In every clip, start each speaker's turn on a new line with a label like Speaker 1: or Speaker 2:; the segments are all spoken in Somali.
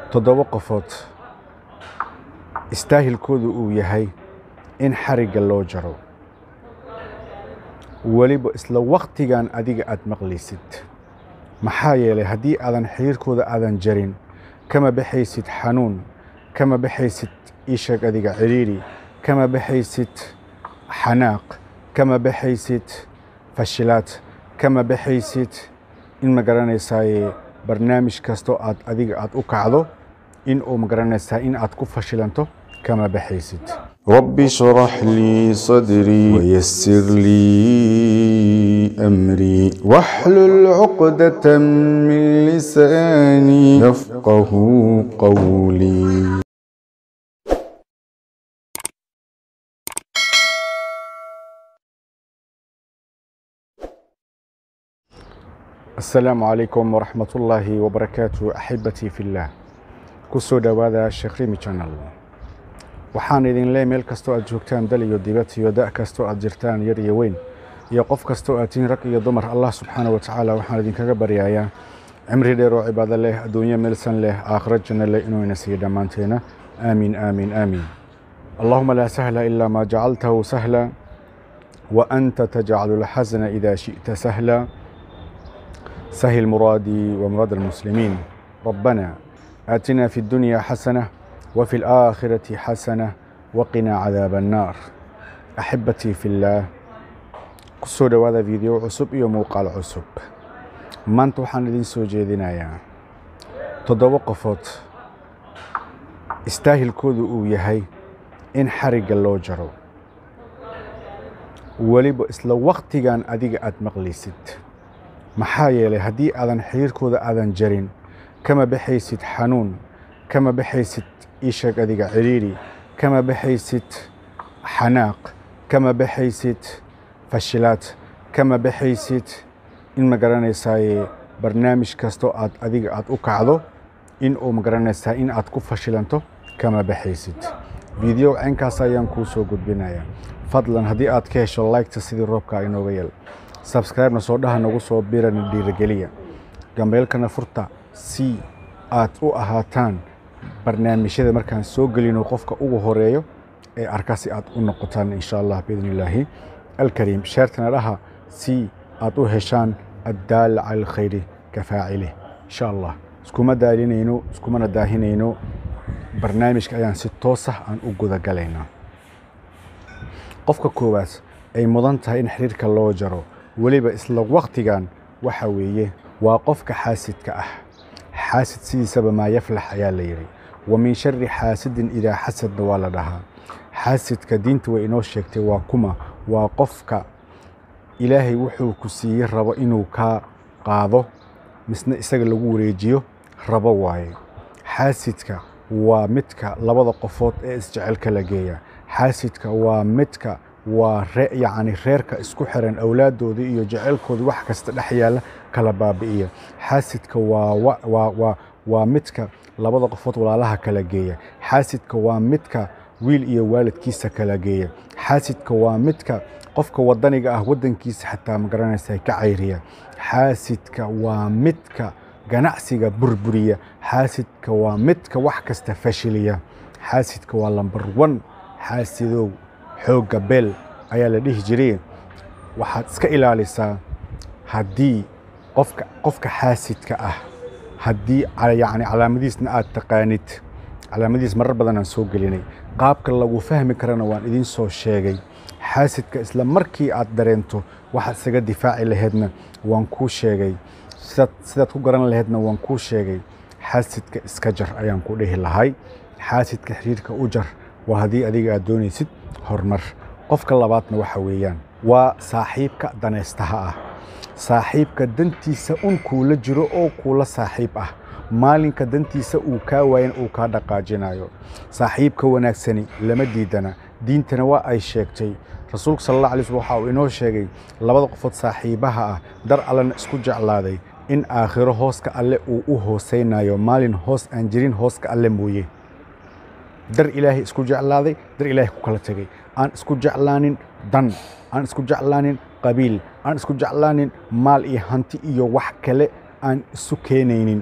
Speaker 1: toddoba qofood istaahilkoodu uu yahay in xarigga loo jaro weliba isla wakhtigan adiga aad maqlaysid maxaa yeelay haddii aadan xiriirkooda aadan jarin kama baxaysid xanuun kama baxaysid iisheeg adiga cidhiidhi kama baxaysid xanaaq kama baxaysid fashilaad kama baxaysid in ma garanaysaaye barnaamij kastoo aad adiga aad u kacdo in uu ma garanaysaa in aad ku fashilanto kama baxaysid
Speaker 2: رب اشرح لي صدري ويسر لي أمري واحلل عقدة من لساني يفقه قولي
Speaker 1: asalaamu calaykum waraxmat ullaahi wabarakaatu axibatii fillaah ku soo dhowaada sheekh rimi janal waxaan idin leey meel kastoo aad joogtaan dal iyo dibad iyo da' kastoo aad jirtaan yar iyo weyn iyo qof kastoo aad tihiin rag iyo dumar allah subxaana wa tacaala waxaan idinkaga baryayaa cimri dheer oo cibaado leh adduunyo meelsan leh aakhiro janno leh inuu ina siiyo dhammaanteena aamiin aamiin aamiin allahuma laa sahla ilaa maa jacaltahu sahla wa anta tajcalu lxasna idaa shi'ta sahla سهل مرادي ومراد المسلمين ربنا آتنا في الدنيا حسنة وفي الآخرة حسنة وقنا عذاب النار أحبتي في الله kusoo dhowaada video cusub iyo muuqaal cusub maanta waxaan idin soo jeedinayaa toddoba qofood istaahilkoodu uu yahay in xarigga loo jaro weliba isla wakhtigan adiga aad maqlaysid maxaa yeelay haddii aadan xiriirkooda aadan jarin kama baxaysid xanuun kama baxaysid iisheeg adiga cidhiidhi kama baxaysid xanaaq kama baxaysid fashilaad kama baxaysid in ma garanaysaaye barnaamij kastoo aad adiga aad u kacdo in uu ma garanaysaa in aad ku fashilanto kama baxaysid video caynkaas ayaan kuu soo gudbinayaa fadlan haddii aad ka hesho liketa sidii roobka inooga yeel sabscribe-na soo dhaha nagu soo birana dhiirigeliya gambeelkana furta si aad u ahaataan barnaamijyada markaan soo gelino qofka ugu horeeyo ee arka si aad u noqotaan insha allah biidn illaahi alkariim sheertana dhaha si aad u heshaan addaala cala alkhayri ka faacilih insha allah iskuma daalinayno iskumana daahinayno barnaamijka ayaan si toosah aan u gudagalaynaa qofka koowaad ay mudan tahay in xiriirka loo jaro weliba isla wakhtigan waxa weeye waa qofka xaasidka ah xaasid sidiisaba maa yaflax ayaa la yidhi wa min shari xaasidin idaa xasadna waa la dhahaa xaasidka diinta way inoo sheegtay waa kuma waa qofka ilaahay wuxuu ku siiyey rabo inuu kaa qaado misna isaga lagu wareejiyo rabo waaye xaasidka waa midka labada qofood ee isjecelka la geeya xaasidka waa midka waa yacni reerka isku xiran awlaadooda iyo jeceylkooda wax kasta dhex yaalla kala baabi'iya xaasidka waa waa midka labada qofood walaalaha kala geeya xaasidka waa midka wiil iyo waalidkiisa kala geeya xaasidka waa midka qofka wadaniga ah waddankiisa xataa ma garanaysa ka cayriya xaasidka waa midka ganacsiga burburiya xaasidka waa midka wax kasta fashiliya xaasidka waa lambar wan xaasidow xoogga beel ayaa la dhihi jiray waxaad iska ilaalisaa haddii qofka qofka xaasidka ah haddii yacni calaamadiisna aad taqaanid calaamadiis marar badan aan soo gelinay qaabka lagu fahmi karana waan idiin soo sheegay xaasidka isla markii aad dareento waxaad isaga difaaci laheedna waan kuu sheegay sidaad sidaad ku garan laheedna waan kuu sheegay xaasidka iska jar ayaan ku dhihi lahay xaasidka xiriirka u jar waa haddii adiga aad doonaysid horumar qofka labaadna waxa weeyaan waa saaxiibka danaystaha ah saaxiibka dantiisa un kuula jiro oo kuula saaxiib ah maalinka dantiisa uu kaa waayan uu kaa dhaqaajinayo saaxiibka wanaagsani lama diidana diintana waa ay sheegtay rasuulku sal alla alay slm waxa uu inoo sheegay labada qofood saaxiibaha ah dar allena isku jeclaaday in aakhiro hooska alle uu u hoosaynayo maalin hoos aan jirin hooska alle mooye dar ilaahay isku jeclaaday dar ilaahay ku kala tegay aan isku jeclaanin dan aan isku jeclaanin qabiil aan isku jeclaanin maal iyo hanti iyo wax kale aan isu keenaynin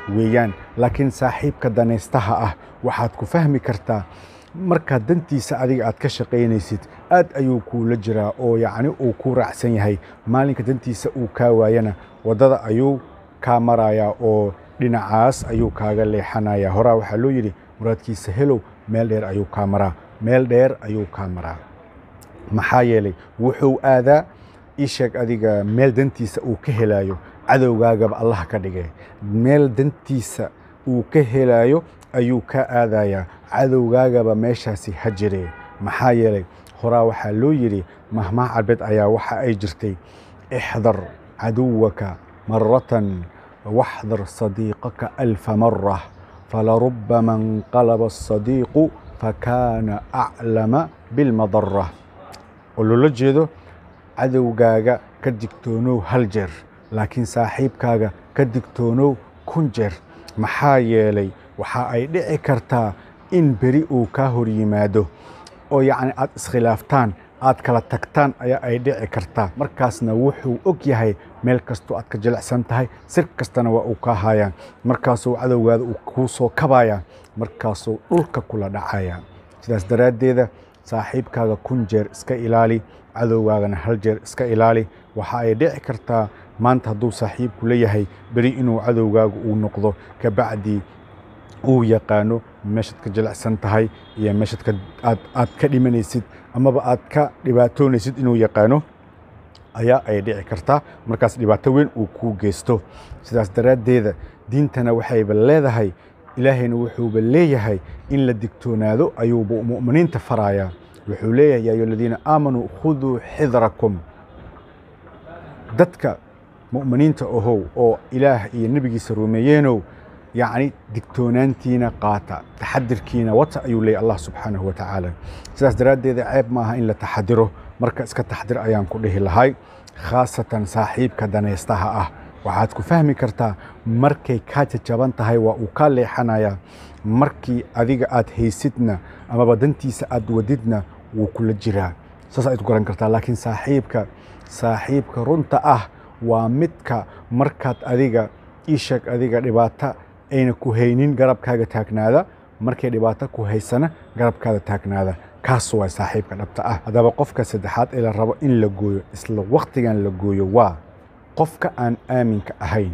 Speaker 1: weeyaan laakiin saaxiibka danaystaha ah waxaad ku fahmi kartaa markaad dantiisa adiga aad ka shaqaynaysid aad ayuu kuula jiraa oo yacni uu ku raacsan yahay maalinka dantiisa uu kaa waayana waddada ayuu kaa marayaa oo dhinacaas ayuu kaaga leexanayaa horaa waxaa loo yidhi muraadkiisa helow meel dheer ayuu kaa maraa meel dheer ayuu kaa maraa maxaa yeelay wuxuu aadaa ii sheeg adiga meel dantiisa uu ka helaayo cadowgaagaba allah ka dhigay meel dantiisa uu ka helaayo ayuu ka aadayaa cadowgaagaba meeshaasi ha jiree maxaa yeelay horaa waxaa loo yidhi mahmaah carbeed ayaa waxa ay jirtay ixdar caduwaka maratan waxdar sadiiqaka alfa marah falarubama inqalaba asadiiqu fakaana aclama bilmadara oo loola jeedo cadowgaaga ka digtoonow hal jeer laakiin saaxiibkaaga ka digtoonow kun jeer maxaa yeelay waxa ay dhici kartaa in beri uu kaa hor yimaado oo yacni aad iskhilaaftaan aad kala tagtaan ayaa ay dhici kartaa markaasna wuxuu og yahay meel kastoo aad ka jilicsan tahay sir kastana waa uu kaa haayaan markaasuu cadowgaada uu kuu soo kabayaa markaasuu dhulka kula dhacaya sidaas daraaddeeda saaxiibkaaga kun jeer iska ilaali cadowgaagana hal jeer iska ilaali waxa ay dhici kartaa maanta hadduu saaxiibku leeyahay beri inuu cadowgaagu uu noqdo kabacdii uu yaqaano meeshaad ka jilicsan tahay iyo meeshaad aad aad ka dhimanaysid amaba aad ka dhibaatoonaysid inuu yaqaano ayaa ay dhici kartaa markaas dhibaato weyn uu kuu geysto sidaas daraaddeeda diintana waxayba leedahay ilaahayna wuxuuba leeyahay in la digtoonaado ayuuba mu'miniinta farayaa wuxuu leeyahay yaa ayuha aladiina aamanuu khuduu xidrakum dadka mu'miniinta ahow oo ilaah iyo nebigiisa rumeeyeenow yacni digtoonaantiina qaata taxadirkiina wata ayuu leeyahy allah subxaanahu wa tacaala sidaas daraaddeeda ceeb maaha in la taxadiro marka iska taxdir ayaan ku dhihi lahay khaasatan saaxiibka danaystaha ah waxaad ku fahmi kartaa markay kaa jajaban tahay waa uu kaa leexanayaa markii adiga aad haysidna amaba dantiisa aad wadidna wuu kula jiraa saas ayaad ku garan kartaa laakiin saaxiibka saaxiibka runta ah waa midka markaad adiga ii sheeg adiga dhibaato ayna ku haynin garabkaaga taagnaada markay dhibaato ku haysana garabkaada taagnaada kaas waa saaxiibka dhabta ah haddaba qofka saddexaad ee la rabo in la gooyo isla wakhtigan la gooyo waa qofka aan aaminka ahayn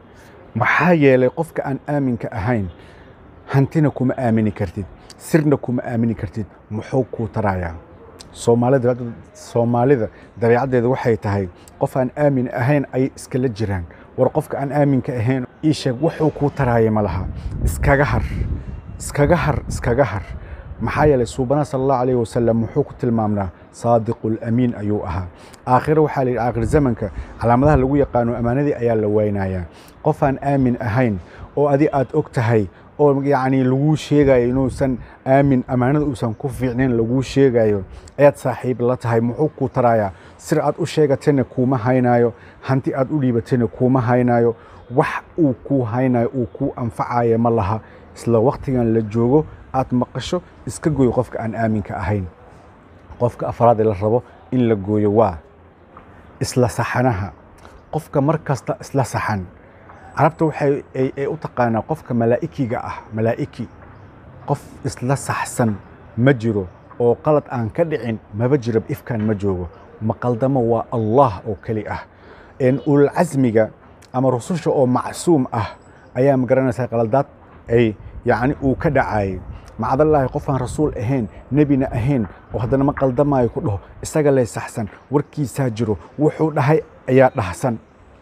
Speaker 1: maxaa yeelay qofka aan aaminka ahayn hantina kuma aamini kartid sirna kuma aamini kartid muxuu kuu tarayaa soomaalida soomaalida dabeecaddeeda waxay tahay qof aan aamin ahayn ayay iskala jiraan war qofka aan aaminka ahayn ii sheeg wuxuu kuu taraaya ma laha iskaga har iskaga har iskaga har maxaa yeelay suubana sala allahu alayhi wasalam wuxuu ku tilmaamnaa saadiqul amiin ayuu ahaa aakhiro waxaa la yidhi aakhir zamanka calaamadaha lagu yaqaano ammaanadii ayaa la waynayaa qof aan aamin ahayn oo adi aad og tahay oo yacni laguu sheegayo inuusan aamin ammaanada uusan ku fiicnayn laguu sheegayo ayaad saaxiib la tahay muxuu kuu tarayaa sir aad u sheegatayna kuuma haynaayo hanti aad u dhiibatayna kuuma haynaayo wax uu kuu haynayo uu kuu anfacayo ma laha isla wakhtigan la joogo aad maqasho iska gooyo qofka aan aaminka ahayn qofka afraad ee la rabo in la gooyo waa isla saxanaha qofka mar kasta isla saxan carabta waxay ay u taqaanaa qofka malaa'ikiga ah malaa'iki qof isla saxsan ma jiro oo qalad aan ka dhicin maba jiro ifkaan ma joogo maqaldamo waa allah oo keli ah ululcasmiga ama rususha oo macsuum ah ayaa magaranaysaa qaladaad ay yacni uu ka dhacayay macdallaahi qofaan rasuul ahayn nebina ahayn oo haddana ma qaldamaayo ku dhaho isaga lay saxsan warkiisaa jiro wuxuu dhahay ayaa dhahsan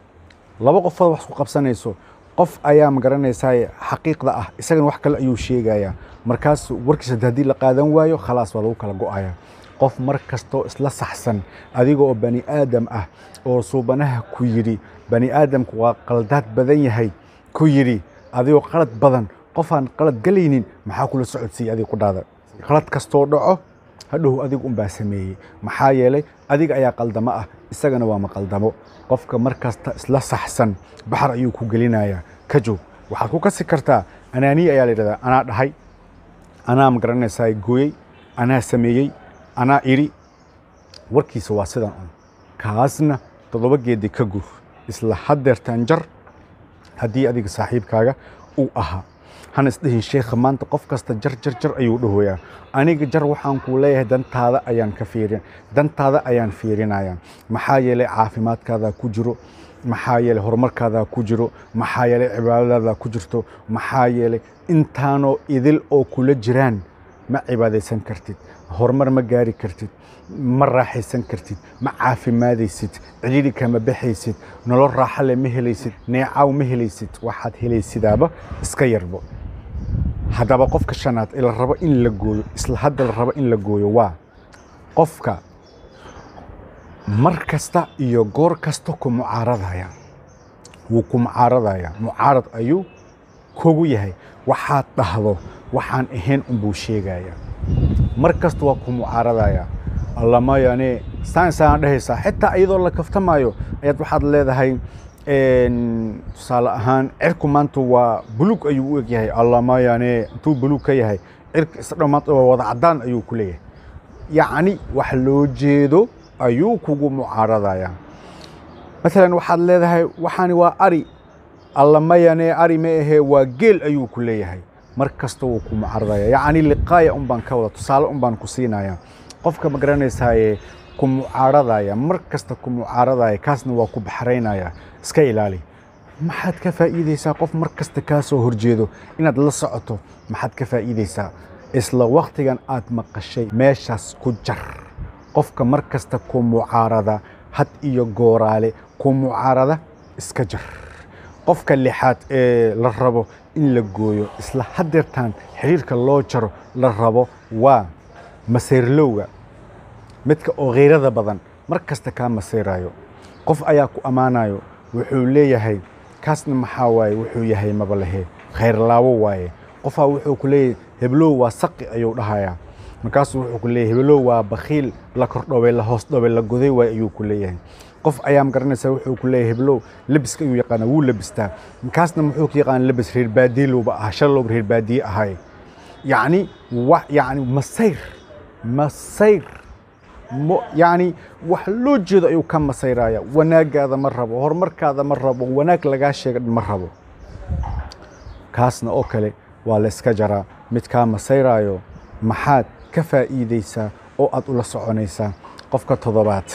Speaker 1: laba qofood wax isku qabsanayso qof ayaa magaranaysaa xaqiiqda ah isagana wax kale ayuu sheegayaa markaas warkiisa haddii la qaadan waayo khalaas waa lagu kala go'aya qof mar kastoo isla saxsan adiga oo bani aadam ah oo suubanaha ku yidhi bani aadamku waa qaldaad badan yahay ku yidhi adigoo qalad badan qofaan qalad galaynin maxaa kula socodsiiya adiga qudhaada qalad kastoo dhaco hadhow adigu unbaa sameeyey maxaa yeelay adiga ayaa qaldamo ah isagana waa maqaldamo qofka mar kasta isla saxsan baxar ayuu ku gelinayaa ka joog waxaad ku kasi kartaa anaaniya ayaa la yidhahdaa anaa dhahay anaa magaranaysaa gooyey anaa sameeyey anaa idhi warkiisa waa sidan un kaasna toddoba geedi ka gur isla haddeertaan jar haddii adiga saaxiibkaaga uu ahaa hana isdhihin sheekha maanta qof kasta jar jar jar ayuu dhahoyaa aniga jar waxaan kuu leeyahay dantaada ayaan ka fiirin dantaada ayaan fiirinaya maxaa yeelay caafimaadkaadaa ku jiro maxaa yeelay horumarkaadaa ku jiro maxaa yeelay cibaadadaadaa ku jirto maxaa yeelay intaanoo idil oo kula jiraan ma cibaadaysan kartid horumar ma gaari kartid ma raaxaysan kartid ma caafimaadaysid cidhidhi kama baxaysid nolol raaxale ma helaysid neecaw ma helaysid waxaad helaysidaaba iska yarbo haddaba qofka shanaad ee la rabo in la gooyo isla hadda la rabo in la gooyo waa qofka mar kasta iyo goor kasta ku mucaaradaya wuu ku mucaaradaya mucaarad ayuu kogu yahay waxaad dhahdo waxaan ahayn unbuu sheegaya mar kasta waa ku mucaaradaya allamayane saansaan dhehaysaa xitaa iyadoo la kaftamaayo ayaad waxaad leedahay tusaale ahaan cirku maanta waa bulug ayuu u egyahay allamayane intuu bulug ka yahay cirka isdhow maanta waa wada caddaan ayuu ku leeyahay yacni wax loo jeedo ayuu kugu mucaaradaya maalan waxaad leedahay waxaani waa ari allamayane ari ma ahee waa geel ayuu ku leeyahay mar kasta wuu ku mucaaradaya yacni liqaaya un baan ka wada tusaale un baan ku siinaya qofka ma garanaysaaye ku mucaaradaya mar kasta ku mucaaradaya kaasna waa ku baxraynaya iska ilaali maxaad ka faa'iideysaa qof mar kasta kaa soo horjeedo inaad la socoto maxaad ka faa'iideysaa isla waktigan aad maqashay meeshaas ku jar qofka mar kasta ku mucaarada had iyo gooraale ku mucaarada iska jar qofka lixaad ee la rabo in la gooyo isla hadeertaan xiriirka loo jaro la rabo waa maseyrlowga midka oo khayrada badan mar kasta kaa maseyrayo qof ayaa ku ammaanayo wuxuu leeyahay kaasna maxaa waaye wuxuu yahay maba lehe khayrlaawo waaye qofaa wuxuu ku leeyahay heblow waa saqi ayuu dhahayaa markaasuu wuxuu ku leeyahay heblow waa bakhiil la kordhoway la hoos dhoway la goday waay ayuu ku leeyahay qof ayaa magaranaysaa wuxuu ku leeyahay heblow lebiska ayuu yaqaana wuu lebistaa kaasna muxuu ka yaqaana lebis reer baadiye lowba ahaa shalowba reer baadiye ahay yacni wa yacni masayr masayr yacni wax loo jeedo ayuu ka masayraya wanaagaada ma rabo horumarkaada ma rabo wanaag lagaa sheega ma rabo kaasna oo kale waa la iska jaraa mid kaa masayraayo maxaad ka faa'iideysaa oo aad ula soconaysaa qofka toddobaad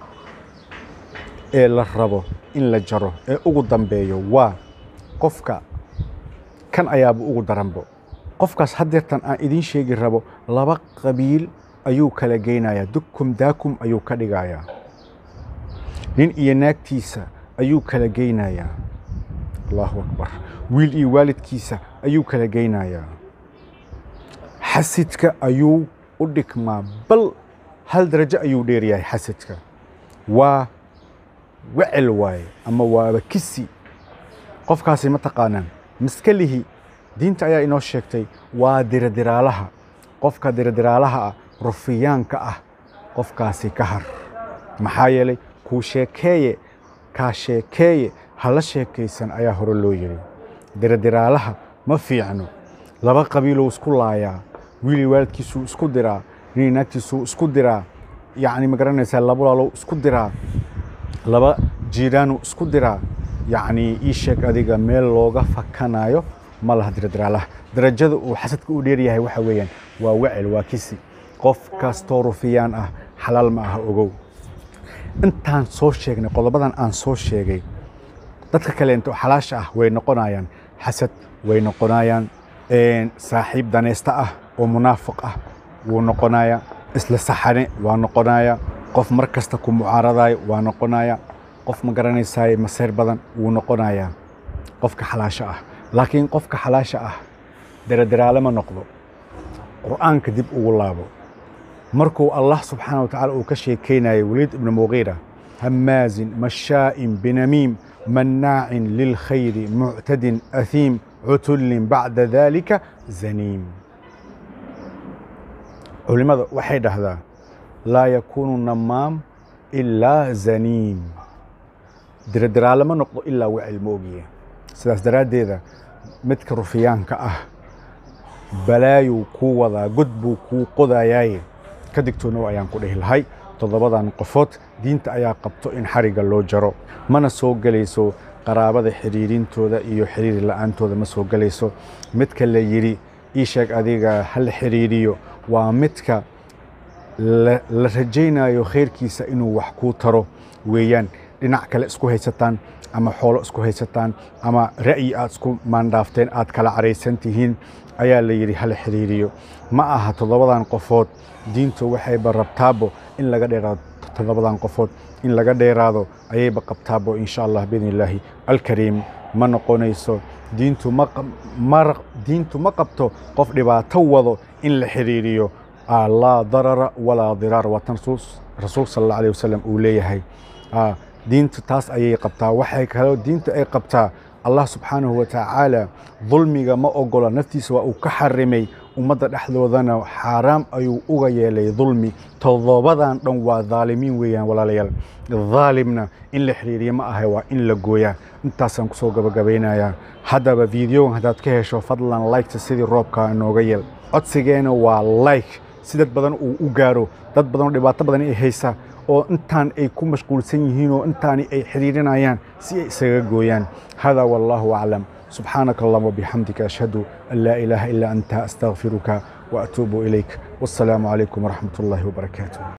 Speaker 1: ee la rabo in la jaro ee ugu dambeeyo waa qofka kan ayaaba ugu daranbo qofkaas haddeertan aan idiin sheegi rabo laba qabiil ayuu kala geynayaa dukum daakum ayuu ka dhigayaa nin iyo naagtiisa ayuu kala geynayaa allahu akbar wiil iyo waalidkiisa ayuu kala geynayaa xasidka ayuu u dhigmaa bal hal darajo ayuu dheeryahay xasidka waa wecel waaye ama waaba kisi qofkaasi ma taqaanaan maskalihi diinta ayaa inoo sheegtay waa diradiraalaha qofka diradiraalaha ah rufiyaanka ah qofkaasi ka har maxaa yeelay kuu sheekeeye kaa sheekeeye hala sheekaysan ayaa hore loo yidhi diradiraalaha ma fiicno laba qabiilou isku laayaa wiili waalidkiisuu isku diraa nin naagtiisuu isku diraa yacni ma garanaysaa laba walaalow isku diraa laba jiiraanuu isku diraa yacni ii sheeg adiga meel looga fakanayo ma laha diradiraalaha darajada uu xasadka u dheeryahay waxa weeyaan waa wecel waa kisi qof kastoo rufiyaan ah xalaal ma aha ogow intaan soo sheegnay qodobadan aan soo sheegay dadka kaleento xalaasha ah way noqonayaan xasad way noqonayaan saaxiib danaysta ah oo munaafiq ah wuu noqonaya isla saxane waa noqonaya qof mar kasta ku mucaaradayo waa noqonaya qof ma garanaysaay masayr badan wuu noqonaya qofka xalaasha ah laakiin qofka xalaasha ah daradaraale ma noqdo qur'aanka dib ugu laabo markuu allah subxaana wa tacaala uu ka sheekaynayo waliid ibnu muqiira hamaazin mashaa'in binamiim mannaacin lilkhayri muctadin ahiim cutullin bacda dalika zaniim culimmada waxay dhahdaa laa yakuunu namaam ilaa zaniim diradiraale ma noqdo ilaa wecel ma ogiye sidaas daraaddeeda midka rufiyaanka ah balaayuu kuu wadaa god buu kuu qodayaaye ka digtoonow ayaan ku dhihi lahay toddobadan qofood diinta ayaa qabto in xarigga loo jaro mana soo gelayso qaraabada xiriirintooda iyo xiriiri la-aantooda ma soo gelayso midka la yidhi ii sheeg adiga ha la xiriiriyo waa midka la la rajaynayo khayrkiisa inuu wax kuu taro weeyaan dhinac kale isku haysataan ama xoolo isku haysataan ama ra'yi aad isku maandhaafteen aad kala caraysan tihiin ayaa la yidhi hala xiriiriyo ma aha toddobadan qofood diintu waxayba rabtaabo in laga dheeraado toddobadan qofood in laga dheeraado ayayba qabtaabo insha allah biidni illaahi alkariim ma noqonayso diintu ma qab- ma ra- diintu ma qabto qof dhibaato wado in la xiriiriyo Ah, laa darara walaa diraar waa tan rasuul- rasuul sal alla alayh wasalam uu leeyahay Ah, diintu taas ayay qabtaa waxay kaloo diinta ay qabtaa allah subxaanahu wa tacaala dulmiga ma ogola naftiisa waa uu ka xarimay ummadda dhexdoodana xaaraam ayuu uga yeelay dulmi toddobadan dhan waa dhaalimiin weeyaan walaalayaal dhaalimna in la xiriiriya ma ahay waa in la gooyaa intaasaan kusoo gabagabaynayaa haddaba videogan haddaad ka hesho fadlan liketa sidii roobka inooga yeel codsigeena waa like si dad badan uu u gaaro dad badan oo dhibaato badan ay haysa oo intaan ay ku mashquulsan yihiin oo intaani ay xiriirinayaan si ay isaga gooyaan hada wallahu aclam subxaanaka allahuma wabixamdika ashhadu an laa ilaaha ilaa anta astaqfiruka waatuubu ilayk wassalaamu calaykum waraxmat ullaahi wabarakaatuh